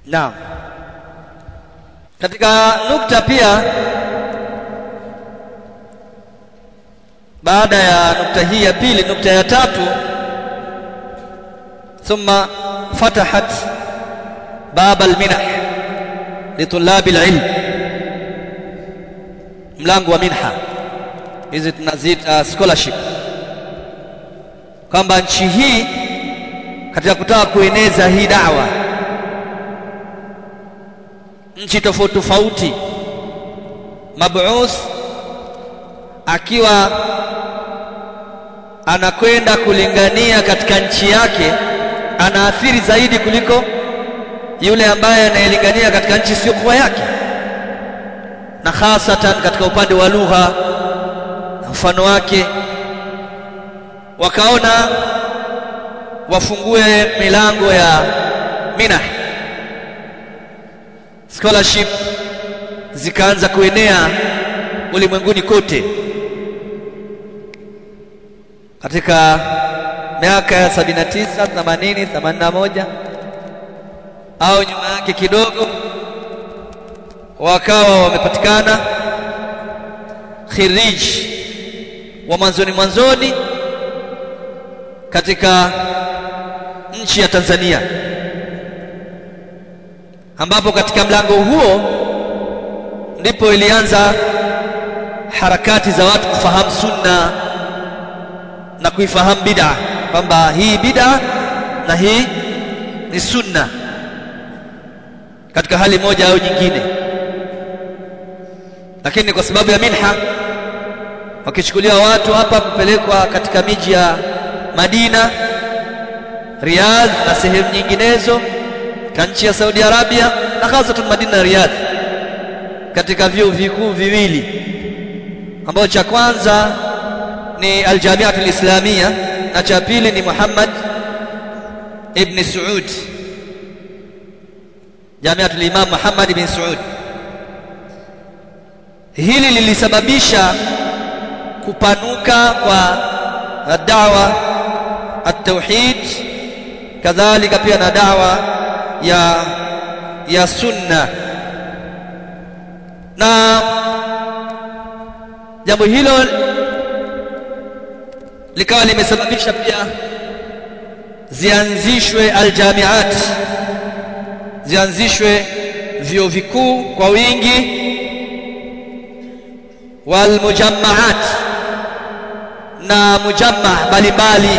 naam katika nukta pia baada ya nukta hii ya pili nukta ya tatu thumma fatahat bab alminah litulab alilm mlango wa minha hizi tunaziita scholarship kwamba nchi hii katika kutaka kueneza hii dawa nchi tofauti tofauti mabuuth akiwa anakwenda kulingania katika nchi yake anaathiri zaidi kuliko yule ambaye anayelingania katika nchi isiyokuwa yake na hasatan katika upande wa lugha na mfano wake wakaona wafungue milango ya minah scholarship zikaanza kuenea ulimwenguni kote katika miaka ya 79 80 81 au nyuma yake kidogo wakawa wamepatikana khirij wa mwanzoni mwanzoni katika nchi ya Tanzania ambapo katika mlango huo ndipo ilianza harakati za watu kufahamu sunna na kuifahamu bid'a kwamba hii bid'a na hii ni sunna katika hali moja au nyingine lakini kwa sababu ya minha wakichukuliwa watu hapa kupelekwa katika miji ya Madina Riyadh na sehemu nyinginezo katika nchi ya Saudi Arabia na hasa tu Madina na Riyadh katika vyuo vikuu viwili ambao cha kwanza ni Al-Jami'atul Islamia na cha pili ni Muhammad ibn Saud Jami'atul Imam Muhammad ibn Saud hili lilisababisha kupanuka kwa dawa at-tauhid kadhalika pia na dawa ya ya sunna na jambo hilo likawa limesababisha pia zianzishwe aljamiat zianzishwe vyuo vikuu kwa wingi walmujammaat na mujamma mbalimbali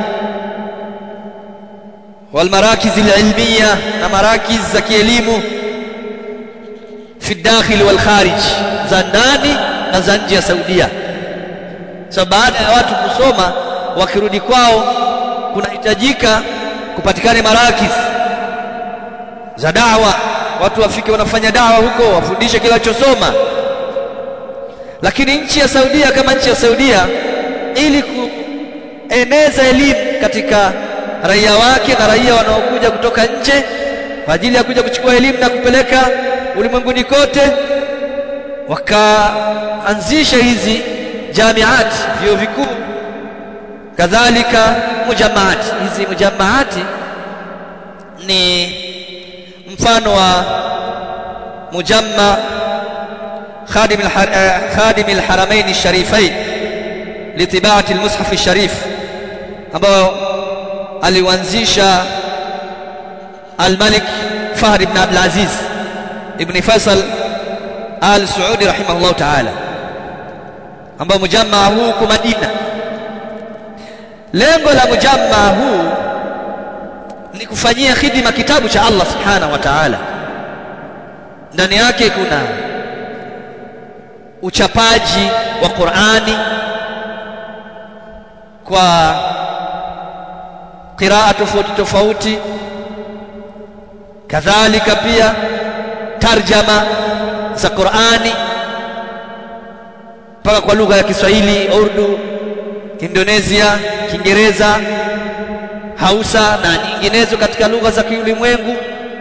والمراكز العلمية na marakiz za kielimu fi dakhil wal kharij za ndani na za nje ya Saudia so baada ya watu kusoma wakirudi kwao kunahitajika kupatikane marakiz za dawa watu wafike wanafanya dawa huko wafundishe kila chosoma lakini nchi ya Saudia kama nchi ya Saudia ili kueneza elimu katika raia wake na raia wanaokuja kutoka nje kwa ajili ya kuja kuchukua elimu na kupeleka ulimwenguni kote wakaanzisha hizi jamiat vyuo vikuu kadhalika mujamaati hizi mujamaati ni mfano wa mujamma خادم خادم الحرمين الشريفين لطباعة المصحف الشريف ambao aliwanzisha Al-Malik Fahd ibn Abdul Aziz ibn Faisal Al Saudi rahimahullah ta'ala ambao mujamma huu kwa Madina lengo la mujamma huu ni kufanyia khidma kitabu cha Allah subhanahu wa ta'ala ndani yake kuna uchapaji wa Qur'ani kwa qiraa tofauti tofauti kadhalika pia tarjama za Qur'ani mpaka kwa lugha ya Kiswahili, Urdu, Indonesia, Kiingereza, Hausa na nyinginezo katika lugha za kiulimwengu.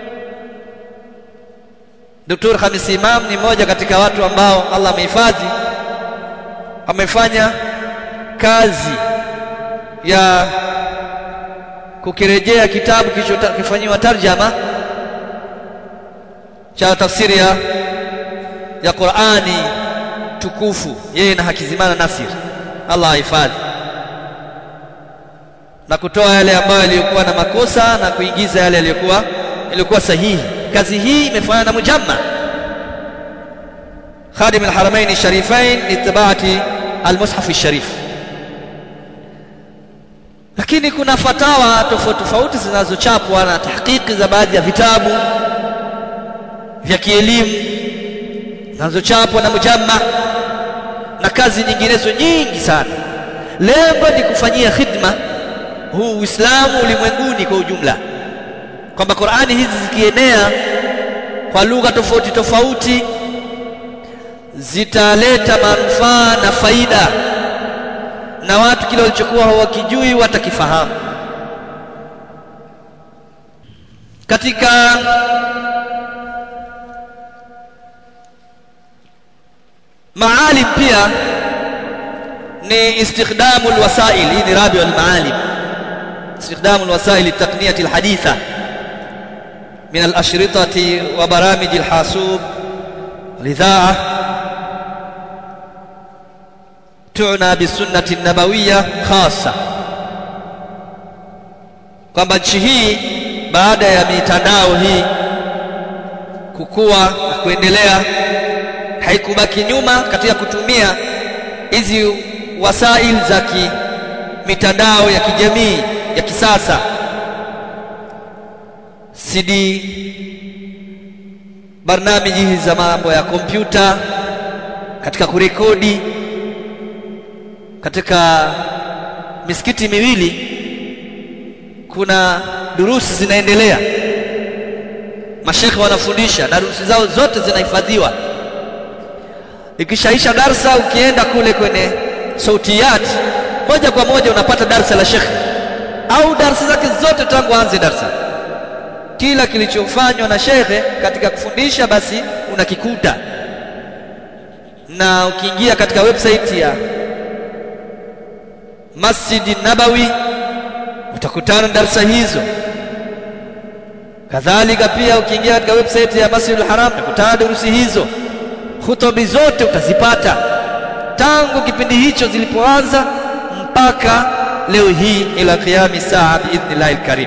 Dr. Khamis Imam ni mmoja katika watu ambao Allah amehifadhi amefanya kazi ya kukirejea kitabu kilichofanyiwa tarjama cha tafsiri ya ya Qur'ani tukufu yeye na Hakizimana Nasir Allah ahifadhi na kutoa yale ambayo yaliyokuwa na makosa na kuingiza yale yaliyokuwa yaliyokuwa sahihi kazi hii imefanywa na mujamma خادم الحرمين الشريفين لاتباعة المصحف الشريف lakini kuna fatawa tofauti tofauti zinazochapwa na tahqiqi za baadhi ya vitabu vya kielimu zinazochapwa na mujamma na kazi nyinginezo nyingi sana lengo ni kufanyia khidma huu Uislamu ulimwenguni kwa ujumla kwamba Qur'ani hizi zikienea kwa lugha tofauti tofauti zitaleta manufaa na faida na watu kile walichokuwa hawakijui watakifahamu katika maalim pia ni istikhdamu alwasail hii ni rabi almaalim استخدام الوسائل التقنية الحديثة من الأشرطة وبرامج الحاسوب والإذاعة تعنى بالسنة النبوية خاصة kwamba nchi hii baada ya mitandao hii kukua na kuendelea haikubaki nyuma katika kutumia hizi wasail za mitandao ya kijamii ya kisasa CD barnamiji za mambo ya kompyuta katika kurekodi katika misikiti miwili kuna durusi zinaendelea mashekhe wanafundisha na durusi zao zote zinahifadhiwa ikishaisha darsa ukienda kule kwenye sautiyat moja kwa moja unapata darsa la shekhe au darsa zake zote tangu aanze darsa kila kilichofanywa na shekhe katika kufundisha basi unakikuta na ukiingia katika website ya Masjid Nabawi utakutana darsa hizo kadhalika pia ukiingia katika website ya Masjid al-Haram utakutana durusi hizo hutubi zote utazipata tangu kipindi hicho zilipoanza mpaka leo hii ila qiyami saa biidhnillahi alkarim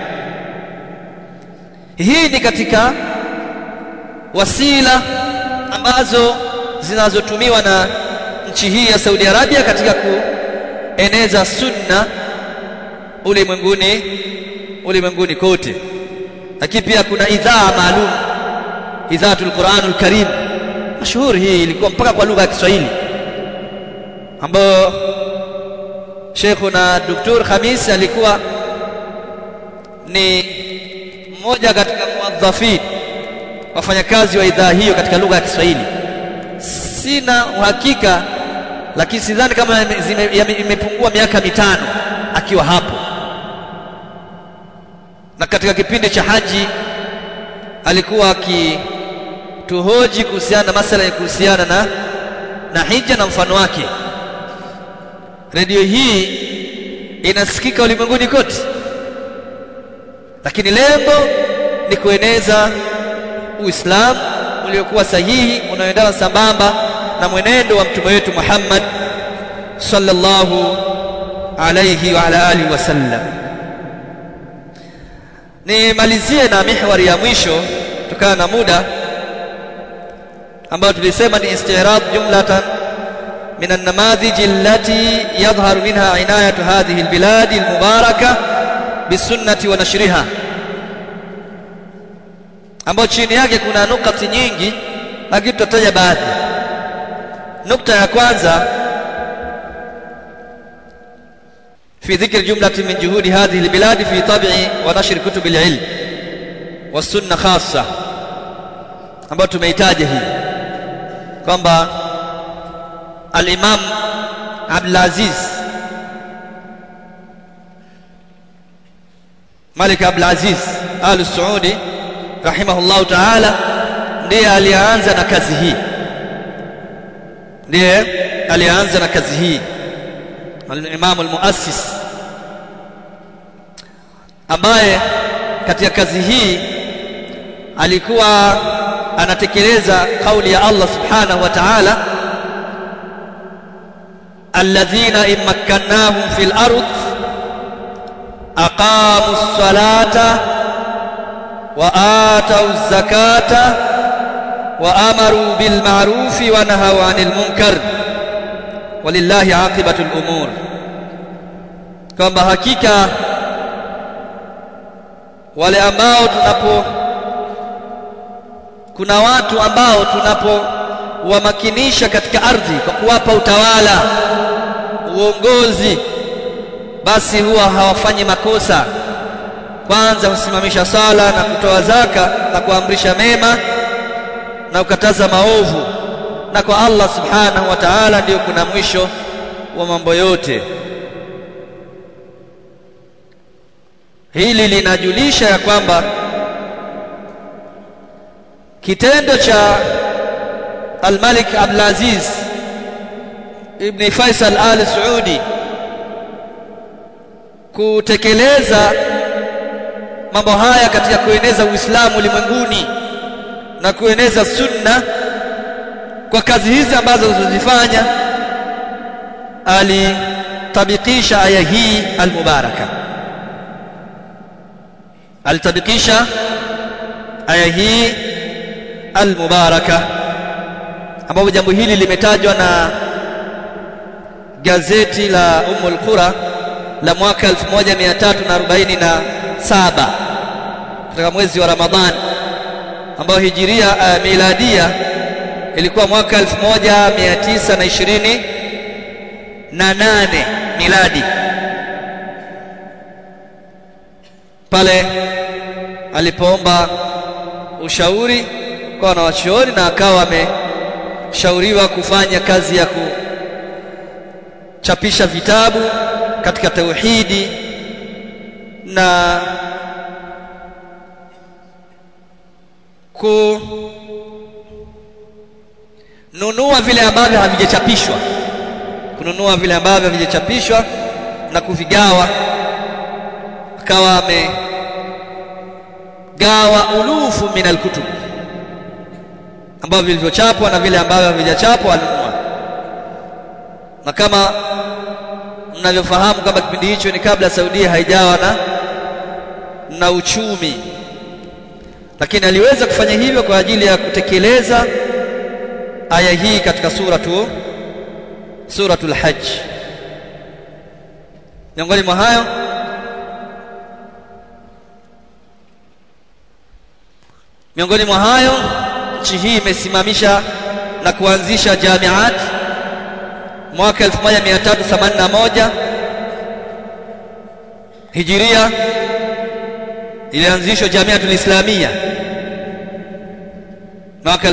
hii ni katika wasila ambazo zinazotumiwa na nchi hii ya Saudi Arabia katika kueneza sunna ulimwenguni ulimwenguni kote lakini pia kuna idhaa maalum idhaatul Qur'anul Karim mashuhuri hii ilikuwa mpaka kwa lugha ya Kiswahili ambayo Sheikhuna Dr. Khamis alikuwa ni mmoja katika muadhafin wafanyakazi wa idhaa hiyo katika lugha ya Kiswahili sina uhakika lakini sidhani kama imepungua miaka mitano akiwa hapo na katika kipindi cha haji alikuwa akituhoji kuhusiana na masala ya kuhusiana na na hija na mfano wake redio hii inasikika ulimwenguni kote lakini lengo ni kueneza Uislamu uliokuwa sahihi unaoendana sambamba na mwenendo wa mtume wetu Muhammad sallallahu alayhi wa ala alihi wasallam nimalizie na mihwari ya mwisho kutokana na muda ambayo tulisema ni istirad jumlatan من النماذج التي يظهر منها عناية هذه البلاد المباركة بالسنة ونشرها ambayo chini yake kuna nukati nyingi lakini tutataja baadhi nukta ya kwanza في ذكر جملة من جهود هذه البلاد في طبع ونشر كتب العلم والسنة خاصة ambayo tumeitaja hii kwamba al-Imam Abdul Aziz Malik Abdul Aziz Al Saudi rahimahullah ta'ala ndiye alianza na kazi hii ndiye alianza na kazi hii al-Imam al-Muassis ambaye katika kazi hii alikuwa anatekeleza kauli ya Allah subhanahu wa ta'ala alladhina immakkannahum fil ardh aqamu as-salata wa atau az-zakata wa amaru bil ma'ruf wa nahaw 'anil munkar walillahi 'aqibatul umur kwamba hakika wale ambao tunapo kuna watu ambao tunapowamakinisha katika ardhi kwa kuwapa utawala uongozi basi huwa hawafanyi makosa kwanza husimamisha sala na kutoa zaka na kuamrisha mema na kukataza maovu na kwa Allah subhanahu wa ta'ala ndio kuna mwisho wa mambo yote hili linajulisha ya kwamba kitendo cha Al-Malik Abdul Aziz Ibn Faisal Al Saudi kutekeleza mambo haya katika kueneza Uislamu ulimwenguni na kueneza sunna kwa kazi hizi ambazo zilizofanya alitabikisha aya hii al-mubaraka alitabikisha aya hii al-mubaraka ambapo jambo hili limetajwa na gazeti la Ummul Qura la mwaka 1347 katika mwezi wa Ramadhani ambao hijiria uh, miladia ilikuwa mwaka 1920 na nane miladi pale alipoomba ushauri kwa wanawachuoni na akawa ameshauriwa kufanya kazi ya kuchapisha vitabu katika tauhidi na kununua vile ambavyo havijachapishwa kununua vile ambavyo havijachapishwa na kuvigawa akawa amegawa ulufu min alkutub ambavyo vilivyochapwa na vile ambavyo havijachapwa alinunua na kama mnavyofahamu kwamba kipindi hicho ni kabla Saudia haijawa na na uchumi lakini aliweza kufanya hivyo kwa ajili ya kutekeleza aya hii katika suratu suratul hajj miongoni mwa hayo miongoni mwa hayo nchi hii imesimamisha na kuanzisha jamiat mwaka 1381 hijiria ilianzishwa jamiatul islamia mwaka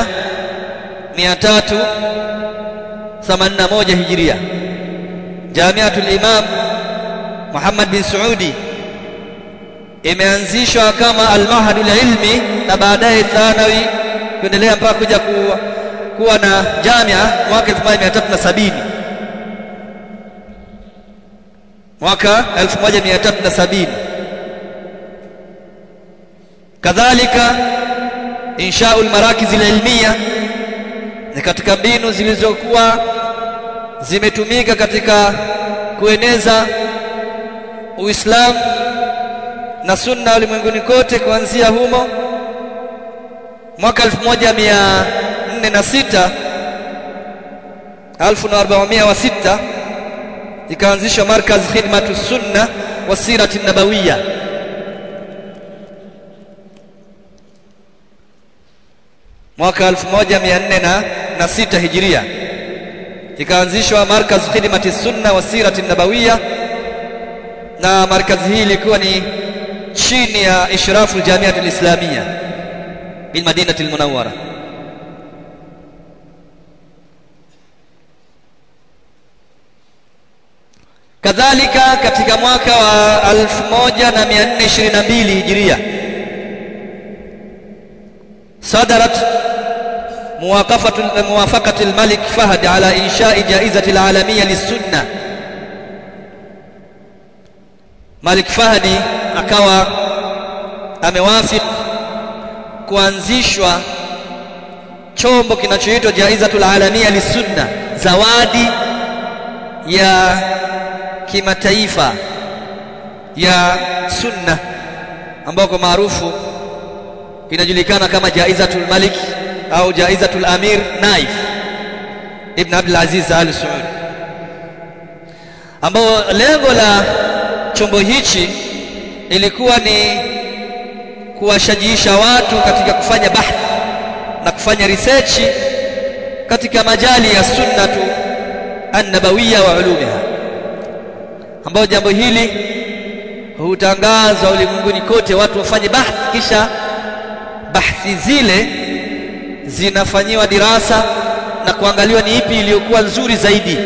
1381 hijiria jamiatul imam Muhammad bin Saudi imeanzishwa kama al-mahadul ilmi na baadaye thanawi kuendelea mpaka kuja kuwa, kuwa na jamia mwaka 1370 mwaka 1370 kadhalika inshaul marakiz ilmiya ni katika mbinu zilizokuwa zimetumika katika kueneza Uislamu na sunna ulimwenguni kote kuanzia humo mwaka 1406 1406 ikaanzishwa markaz khidmatu sunna wa sirati nabawiyya mwaka 1406 hijiria ikaanzishwa markaz khidmati sunna wa sirati nabawiyya na markazi hii ilikuwa ni chini ya ishrafu aljamiat alislamia bil madinati almunawwara kadhalika katika mwaka wa 1422 hijiria صدرت موافقة موافقة الملك فهد على إنشاء جائزة العالمية للسنة ملك فهد akawa amewafik kuanzishwa chombo kinachoitwa jaizatul alania lisunna zawadi ya kimataifa ya sunna ambayo kwa maarufu inajulikana kama jaizatul malik au jaizatul amir naif ibn abdul aziz al saud ambao lengo la chombo hichi ilikuwa ni kuwashajiisha watu katika kufanya bahthi na kufanya research katika majali ya sunnatu an-nabawiyya wa ulumiha ambayo jambo hili hutangazwa ulimwenguni kote watu wafanye bahthi kisha bahthi zile zinafanyiwa dirasa na kuangaliwa ni ipi iliyokuwa nzuri zaidi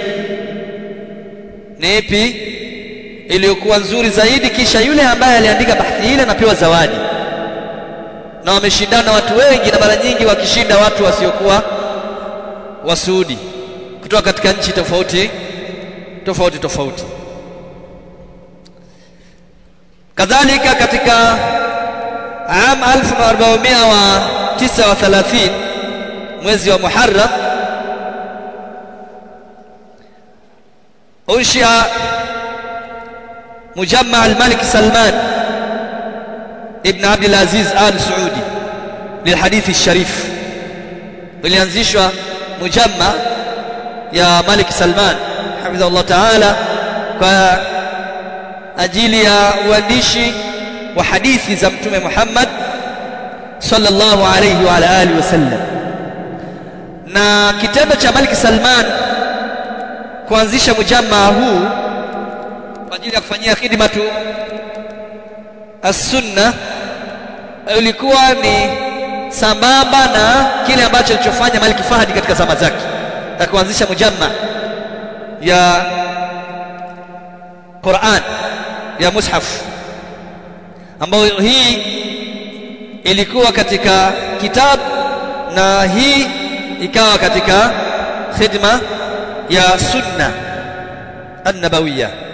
ni ipi iliyokuwa nzuri zaidi kisha yule ambaye aliandika bahthi ile anapewa zawadi na wameshindana watu wengi na mara nyingi wakishinda watu wasiokuwa wasuudi kutoka katika nchi tofauti tofauti tofauti kadhalika katika am 1439 mwezi wa Muharram unshia مجمع الملك سلمان ابن عبد العزيز آل سعودي للحديث الشريف ilianzishwa mujamma ya Malik Salman hafidhahullah ta'ala kwa ajili ya uandishi wa hadithi za mtume Muhammad sallallahu alayhi wa ala alihi wasallam na kitendo cha Malik Salman kuanzisha mujamma huu kwa ajili ya kufanyia khidmatu as-sunna ilikuwa ni sambamba na kile ambacho alichofanya Malik Fahdi katika zama zake na kuanzisha mujamma ya Qur'an ya mushaf ambayo hii ilikuwa katika kitabu na hii ikawa katika khidma ya sunna an-nabawiyya